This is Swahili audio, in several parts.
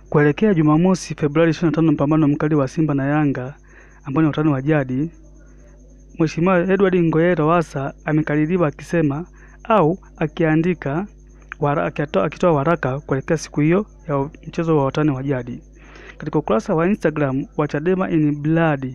Kuelekea Jumamosi Februari 25, mpambano mkali wa Simba na Yanga ambao ni utani wa jadi, Mheshimiwa Edward Ngoyai Lowassa amekaririwa akisema au akiandika akitoa waraka kuelekea siku hiyo ya mchezo wa utani wa jadi. Katika ukurasa wa Instagram wa Chadema in Blood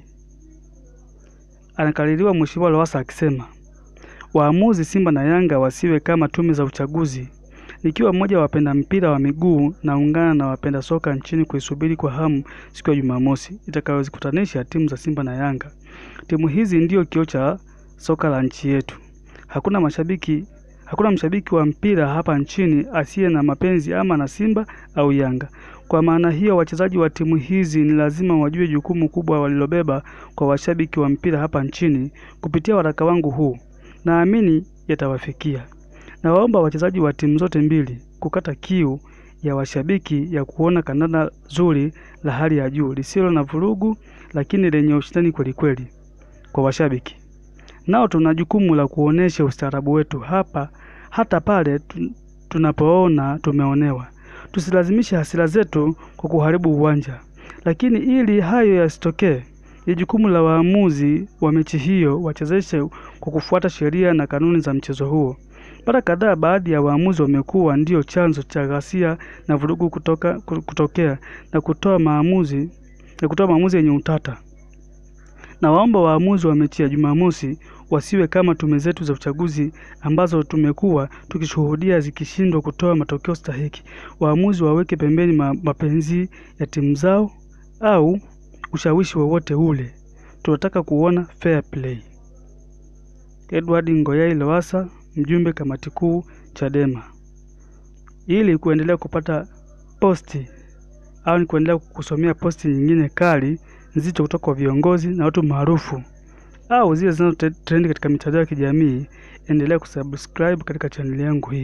anakaririwa Mheshimiwa Lowassa akisema waamuzi Simba na Yanga wasiwe kama tume za uchaguzi. Nikiwa mmoja wa wapenda mpira wa miguu naungana na wapenda soka nchini kuisubiri kwa hamu siku ya Jumamosi itakayozikutanisha timu za Simba na Yanga. Timu hizi ndio kioo cha soka la nchi yetu. Hakuna mashabiki, hakuna mshabiki wa mpira hapa nchini asiye na mapenzi ama na Simba au Yanga. Kwa maana hiyo, wachezaji wa timu hizi ni lazima wajue jukumu kubwa walilobeba kwa washabiki wa mpira hapa nchini. Kupitia waraka wangu huu, naamini yatawafikia. Nawaomba wachezaji wa timu zote mbili kukata kiu ya washabiki ya kuona kandanda zuri la hali ya juu lisilo na vurugu, lakini lenye ushindani kwelikweli kwa washabiki. Nao tuna jukumu la kuonesha ustaarabu wetu hapa hata pale tunapoona tumeonewa. Tusilazimishe hasira zetu kwa kuharibu uwanja. Lakini ili hayo yasitokee, ni jukumu la waamuzi wa mechi hiyo wachezeshe kwa kufuata sheria na kanuni za mchezo huo. Mara kadhaa baadhi ya waamuzi wamekuwa ndio chanzo cha ghasia na vurugu kutoka, kutokea na kutoa maamuzi na kutoa maamuzi yenye utata. Na waomba waamuzi wa mechi ya Jumamosi wasiwe kama tume zetu za uchaguzi ambazo tumekuwa tukishuhudia zikishindwa kutoa matokeo stahiki. Waamuzi waweke pembeni mapenzi ya timu zao au ushawishi wowote ule. Tunataka kuona fair play. Edward Ngoyai Lowassa, mjumbe kamati kuu Chadema. Ili kuendelea kupata posti au ni kuendelea kusomea posti nyingine kali nzito kutoka kwa viongozi na watu maarufu au zile zinazo trend katika mitandao ya kijamii, endelea kusubscribe katika chaneli yangu hii.